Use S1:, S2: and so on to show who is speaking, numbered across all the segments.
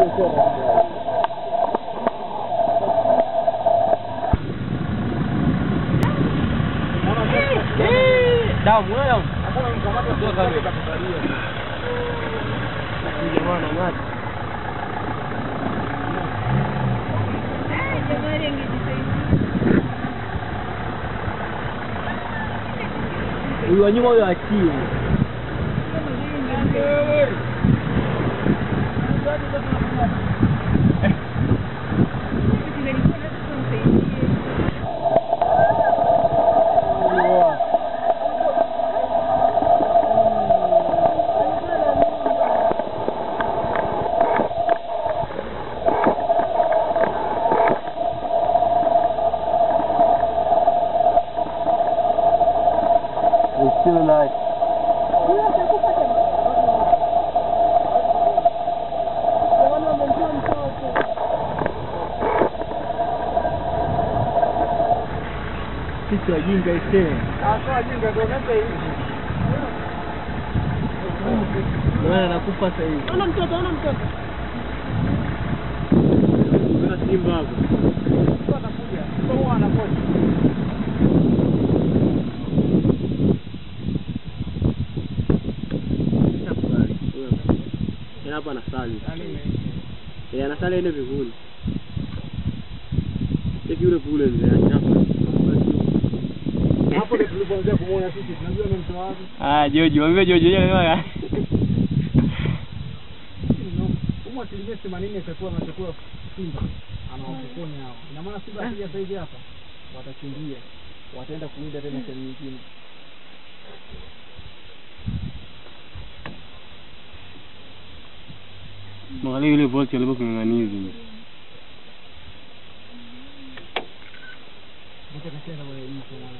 S1: Damu wewe. Jamaa anang'ata. Huyu wa nyuma huyo achie. It's still alive. Sisi wajinga isee. Bwana anakufa sasa hivi.
S2: Ona mtoto, ona mtoto.
S1: Kuna simba hapo. Tena hapa anasali. Eh, anasali ende vivuli. Cheki yule kule mzee achapa.
S3: Hapo ndio tulipoanzia kumuona sisi, tunajua ni mtu wapi.
S1: Ah, Jojo, wewe Jojo yeye anasema
S3: Humo asilimia themanini itakuwa anachukua Simba anawapokonya hao. Ina maana Simba akija sasa hivi hapa watakimbia, wataenda kuwinda tena sehemu nyingine.
S1: Mwangalia yule bosi alikuwa king'ang'anizi.
S3: Mtu akacheza wale mtu mwana.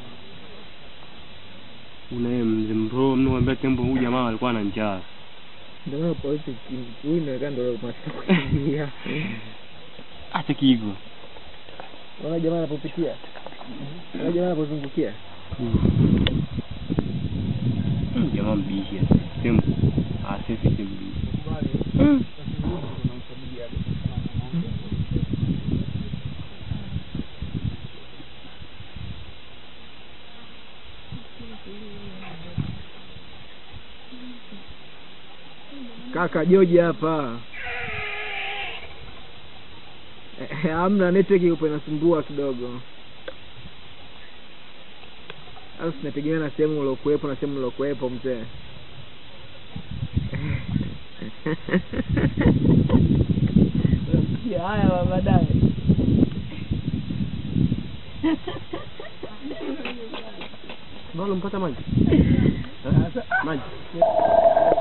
S1: Unaye mzee mbro mnaambia tembo huyu jamaa alikuwa na njaa.
S2: Ndio maana polisi huyu inaonekana ndio master kukimbia.
S1: Acha kiigo.
S2: Unaona jamaa anapopitia. Unaona jamaa anapozungukia.
S1: Mm, Jamaa mbishi. Tembo. Ah, sisi si mbishi.
S2: Kaka Joji hapa. Eh, Hamna network ipo inasumbua kidogo. Au tunategemea na sehemu uliokuwepo na sehemu uliokuwepo mzee. Unasikia haya wa baadaye.
S1: Mbona mpata maji? Eh? Maji.